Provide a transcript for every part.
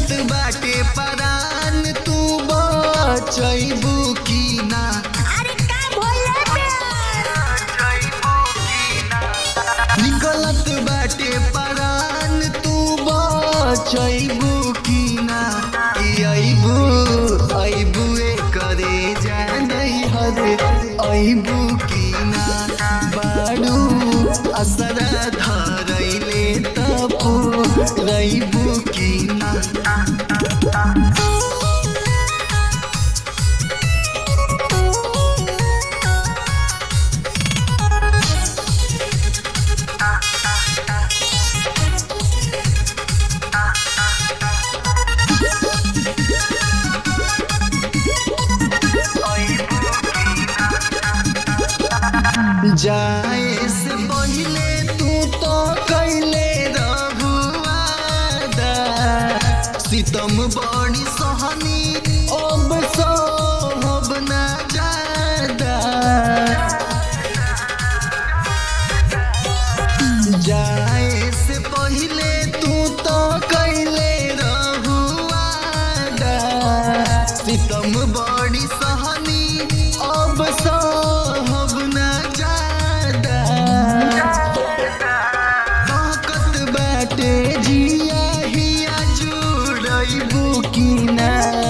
निकलत बाटे परान तू बचैबू की ना अरे का भोले प्यार निकलत बाटे परान तू बचैबू की ना ई अइबू अइबू ए करे जानै हरे अइबू की ना बाडू असरा धरैले तपू रइबू की ना जाए से पहले तू तो कैले रहुआदा सितम बड़ी सहनी अब सोहब ना जादा जाए से पहले तू तो कैले रहुआदा सितम बड़ी सहनी अब सोहब ना जादा ताकत बाटे जिया हिया जुड़ैबू की ना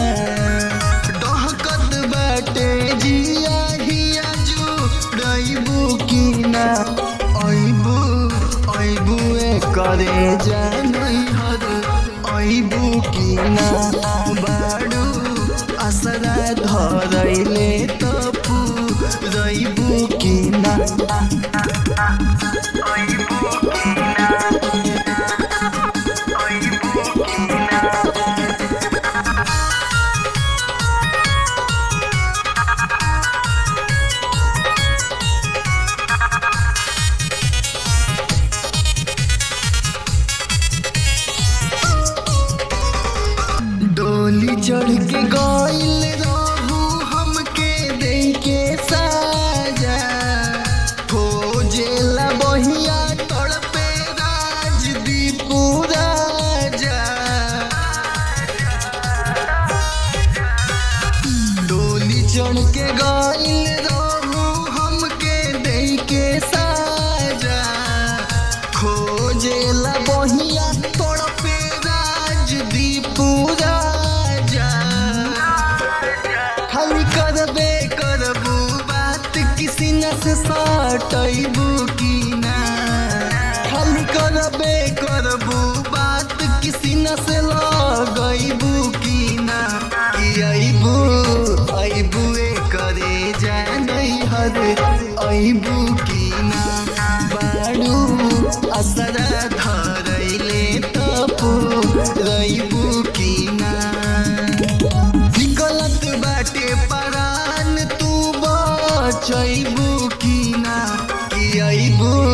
डहकत बाटे जिया हिया जुड़ैबू की ना अइबू अइबू ए करे जानै हर अइबू की ना बाडू असरा धरैले तपू रइबू की ना डोली चढ़ के गइल रहू हमके दे के साजा खोजेला बहिया तड़पे राजदीपू राजा डोली चढ़ के गइल रहू हमके दे के साजा खोजेला बहिया तड़पे राजदीपू राजा खाली करबे करबू बात किसी न से सटैबू की ना खाली करबे करबू बात किसी न से लगैबू की ना ई अइबू अइबू ए करे जानै हरे अइबू की ना बाडू असरा धरैले तपू रइबू की ना निकलत बाटे परान तू बचैबू की ना कि अइबू